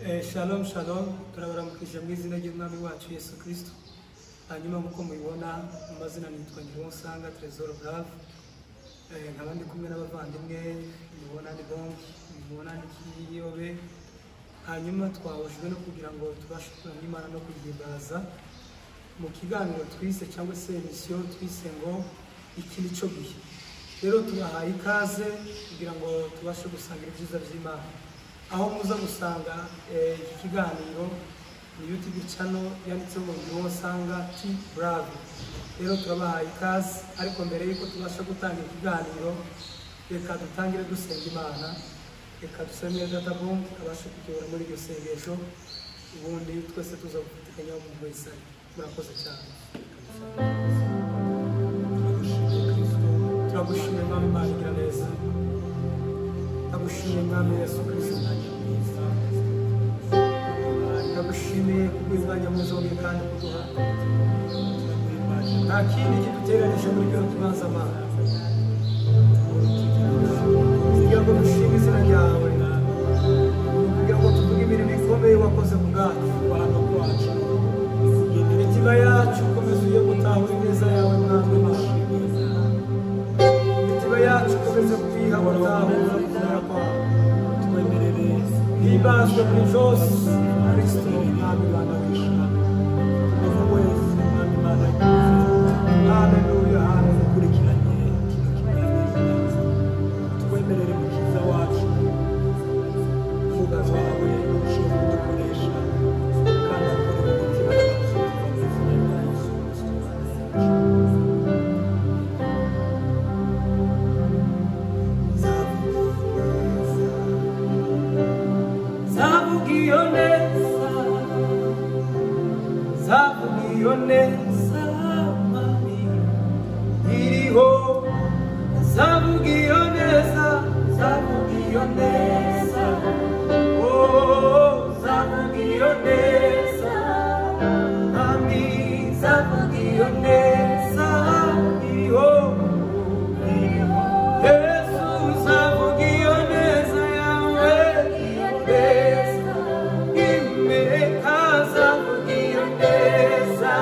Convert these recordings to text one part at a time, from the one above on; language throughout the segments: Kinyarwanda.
Eh, shalom shalom turabaramukije mu izina ry'umwami wacu yesu kirisito hanyuma nk'uko mubibona mu mazina nitwa nyirunsanga tresor brave Eh, nkaba ndi kumwe n'abavandimwe mubona ni bongi mubona ni kiyobe hanyuma twahujwe no kugira ngo tubashe kuramya imana no kuyihimbaza mu kiganiro twise cyangwa se emisiyo twise ngo iki ni cyo gihe rero tubahaye ikaze kugira ngo tubashe gusangira ibyiza by'imana aho muza gusanga eh, iki kiganiro ni youtube channel yanditseho ngo niwo usanga t bravo rero turabahaye ikaze ariko mbere y'uko tubasha gutanga ikiganiro reka dutangire dusenga imana reka dusenge data bombi abashe kutuyobora muri iryo sengesho ubundi twese tuza gufatikanya mu wese murakoze cyane turagushimiye mwami imana igira neza ndagushimiye mwami yesu kirisito ndagushimiye kubw'umwanya mwiza wowe kandi kuduha nta kindi kiduteranije muri byo tubanza amana kugira ngo dushime izina ryawe kugira ngo tuvuge imirimo ikomeye wakoze ku bwacu abantu kwacu imitima yacu ukomeza uye gutahura ineza yawe mwami imana imitima yacu ukomeze kuyiha gutahura kubera kwawe twemerere hibanzwe muri byose kristo mwami imana wishima umuntu wese umwami imana yifuza haleluya haleluya ukurikiranye kino kiganiro twemerere mukiza wacu umwuga wawe ushobora kudukoresha kandi akora mu mitima yacu mu izina rya yesu kirisito zavuga iyo neza zavuga iyo neza mami iriho zavuga iyo neza zavuga iyo neza oh zavuga iyo neza mami zavuga iyo neza iriho yesu zavuga iyo neza yawe iriho neza imeka zavuga iyo neza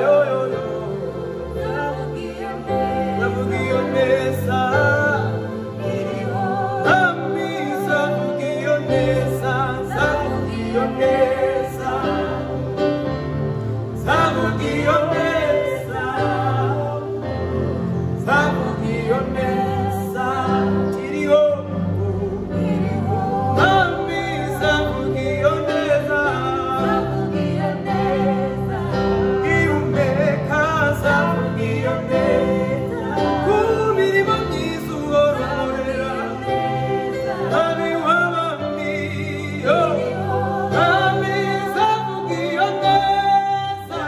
yoyoyo zavuga iyo neza Ami zavuga iyo neza zavuga iyo neza zavuga iyo neza zavuga iyo neza iriho Ami zavuga iyo neza ihumeka zavuga iyo neza ku mirimo myiza uhora Ami w'abami yo Ami zavuga iyo neza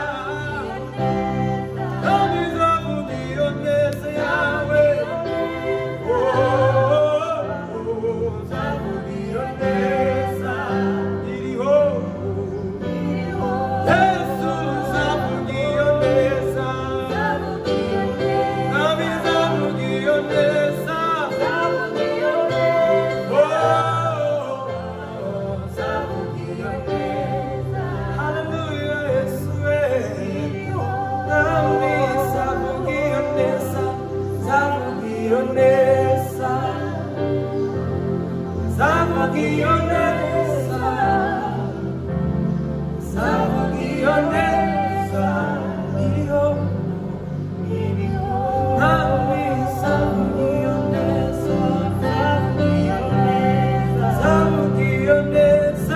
Ami zavuga iyo neza yawe Oh, zavuga iyo neza iriho Yesu zavuga iyo neza Ami zavuga iyo neza Oh, zavuga iyo neza Hallelujah Yesu we Nami zavuga iyo neza zavuga iyo neza zavuga iyo neza zavuga iyo neza iriho Nami zavuga iyo neza zavuga iyo neza